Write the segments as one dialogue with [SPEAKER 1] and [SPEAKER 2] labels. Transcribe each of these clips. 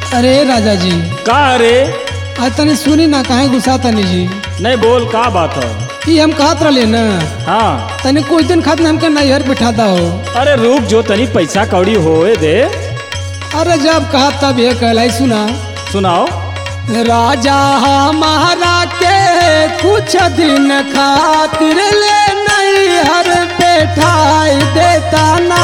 [SPEAKER 1] अरे राजा जी
[SPEAKER 2] का रे
[SPEAKER 1] आज तनी सुनी ना काहे गुस्सा तनी जी
[SPEAKER 2] नहीं बोल का बात है
[SPEAKER 1] ई हम कहत रहले ना
[SPEAKER 2] हाँ
[SPEAKER 1] तनी कुछ दिन खातिर हमके नैहर बिठाता हो
[SPEAKER 2] अरे रुक जो तनी पैसा कौड़ी होए दे
[SPEAKER 1] अरे जब कहा तब ये कहलाई सुना
[SPEAKER 2] सुनाओ
[SPEAKER 1] राजा हमारा के कुछ दिन खातिर ले नैहर बैठाई देता ना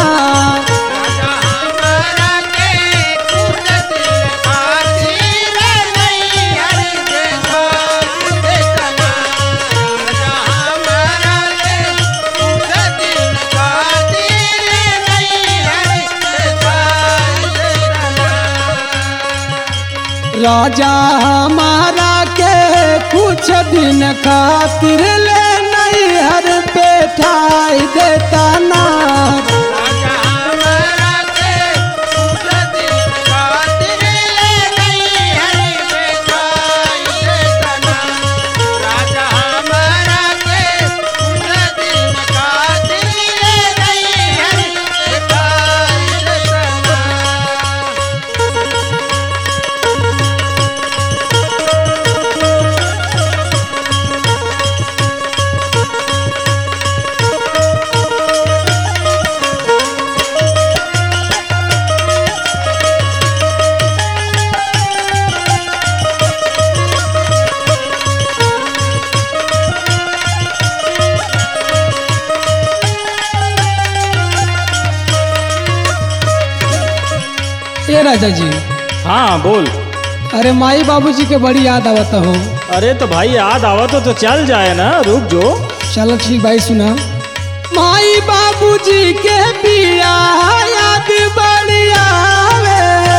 [SPEAKER 1] राजा हमारा के कुछ दिन खातिर ले नैहर बैठाई देता ना ए राजा जी
[SPEAKER 2] हाँ बोल
[SPEAKER 1] अरे माई बाबूजी के बड़ी याद आवत हो
[SPEAKER 2] अरे तो भाई याद आवा तो, तो चल जाए ना रुक जो
[SPEAKER 1] चलो ठीक भाई सुना माई बाबूजी के बिया याद बड़ी आवे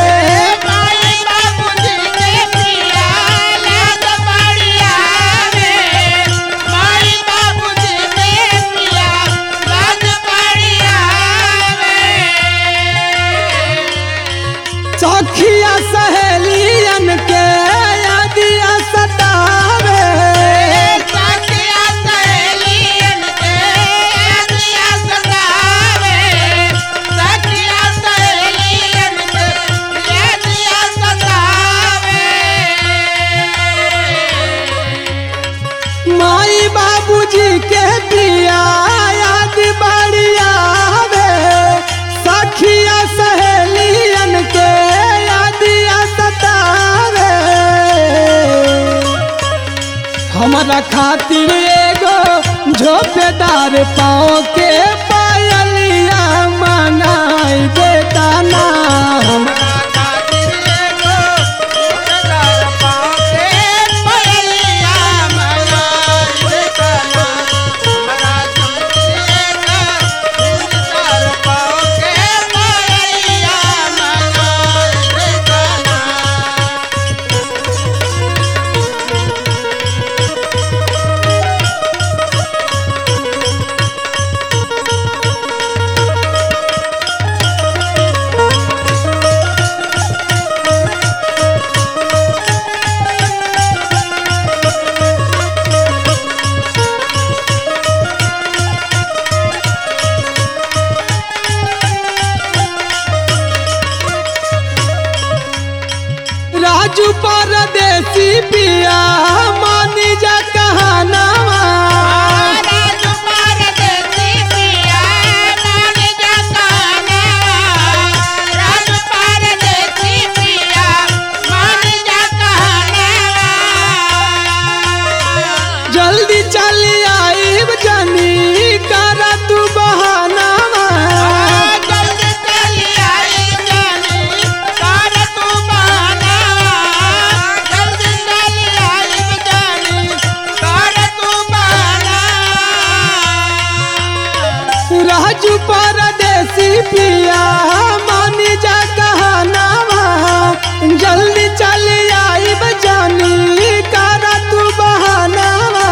[SPEAKER 1] सखिया सहेलियन के यादिया सतावे माई बाबूजी के बिया याद बड़ी आवे सखिया सहेलियन के यादिया सतावे हमारा खातिर एगो झोपेदार पाँव के पायलिया मनाई देता ना राजू परदेसी पिया मानी जा कहानावा जल्दी चली आईब जानी करा तू बहानावा राजू परदेसी पिया मानी जा कहानावा जल्दी चली आईब जानी करा तू बहानावा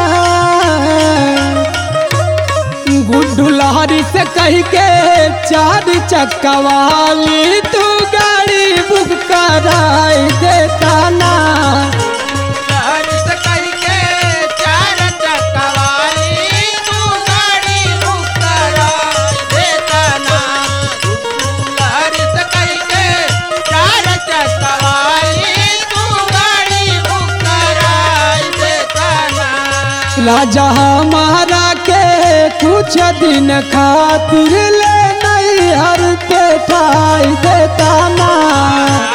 [SPEAKER 1] गुड्डू लहरी से कह के चार चक्का वाली तू गाड़ी बुक कराई देता ना
[SPEAKER 3] चार चक्का वाली
[SPEAKER 1] राजा हमारा के कुछ दिन खातिर ले नहीं हर पे ठाई देता ना